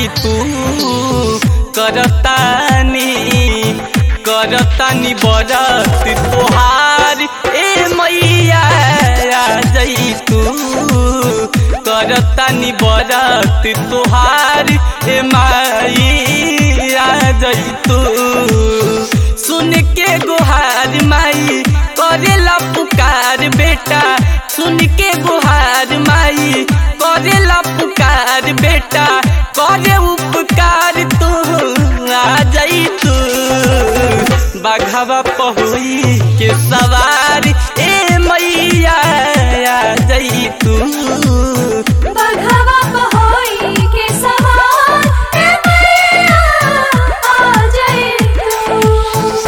जई तू करतानी करतानी बरत तोहार ए मैया आ जई तू करतानी बरत तोहार ए माई आ जई तू सुन के गुहार माई करेला पुकार बेटा सुन के गुहार माई करेला पुकार बेटा करे उपकार तू आ जाई तू बाघावा पहुई के सवार ए मैया आ जाई तू बघवा पहोई के सवार ए मैया आ जाए तू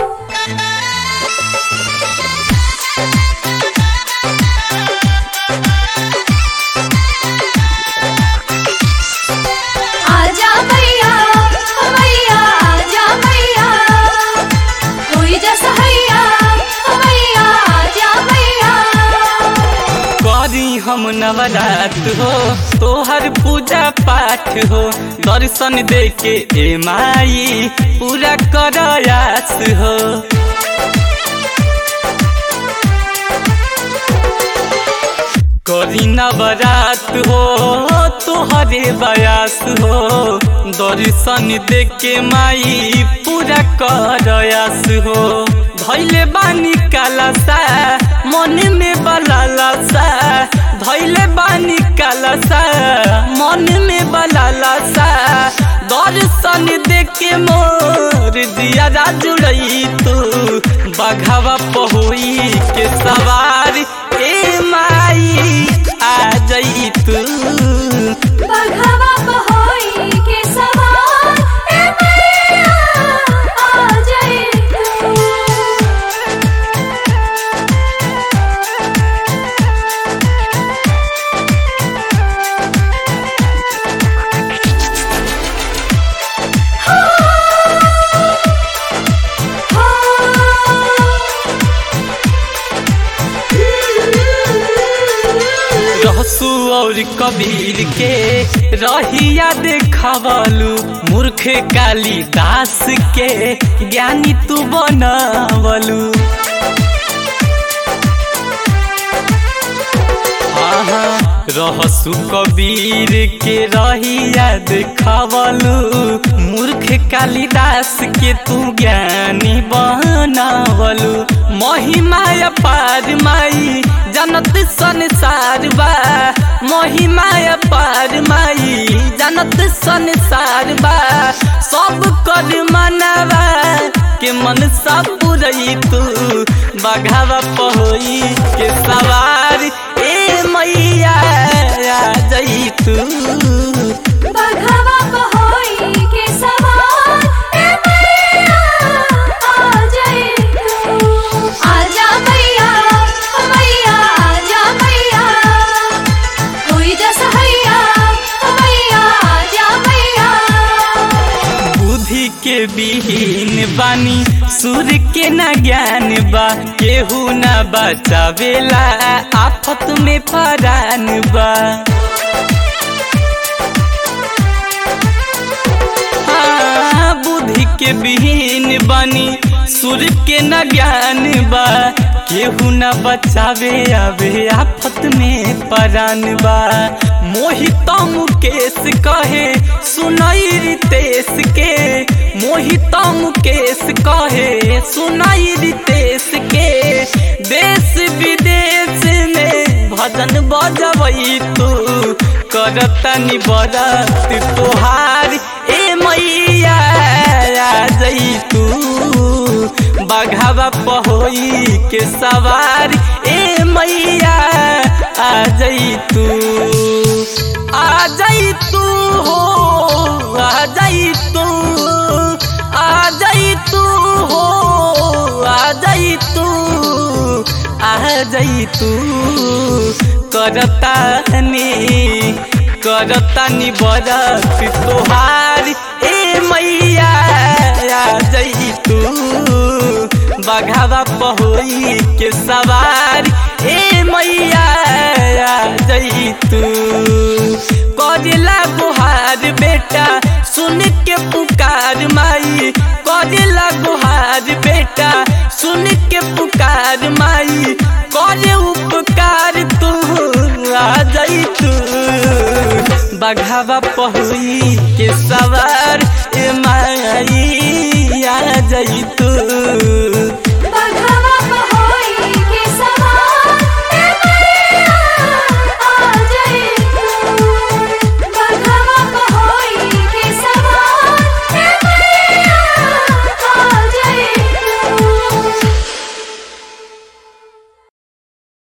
आजा मैया मैया आजा मैया कोई जैसा हैया मैया आजा मैया करी हम नवरात हो तोहर पूजा पाठ हो दर्शन दे के ए माई पूरा करयास हो करी नवरात हो तोहरे बयास हो दर्शन दे के माई पूरा करयास हो धैले बानी कालसा मन में बलालसा धैले बानी कालसा मन में बलालसा दर्शन दे के मोर दिया जुड़ई तू बघावा पहुई के सवार ए माई आ जई तू बघवा पहोई के सवार ए मैया आ जाए तू रहसु और कबीर के रहिया देखवलू मूर्ख कालिदास के ज्ञानी तू बनवलू आहा, रहसु कबीर के रहिया देखवलू मूर्ख कालिदास के तू ज्ञानी बनवलू महिमा अपार माई जनत संसार बा महिमा अपार माई जनत संसार बा सब कर मनवा के मन सब पुरई तू बघावा पहोई के सवार ए मैया आ जई तू बघवा पहोई के सवार ए मैया आ जाए तू आजा मैया मैया आजा मैया कोई जैसा हैया मैया आजा मैया बुद्धि के बिहीन बानी सूर के न ज्ञान बा केहू न बचावेला आफत में परान बा हाँ, बुद्धि के बिहीन बानी सुर के न ज्ञान बा केहू न बचावे आवे आफत में परान बा मोहित मुकेश कहे सुनाई रितेश के मोहित मुकेश कहे सुनाई रितेश के देश विदेश में भजन बजबई तू करतनी बरत तोहार ए मैया आ जई तू बघावा पहोई के सवार ए मैया आ जई तू आ जई तू हो आ जई तू आ जई तू हो आ जई तू आ जई तू करतानी करतानी बरत तोहार ए मैया आ जई तू बघावा पहोई के सवार ए मैया आ जई तू करेला गुहार बेटा सुन के पुकार माई करेला गुहार बेटा सुन के पुकार माई करे उपकार तू आ जाई तू बघावा पहुई के सवार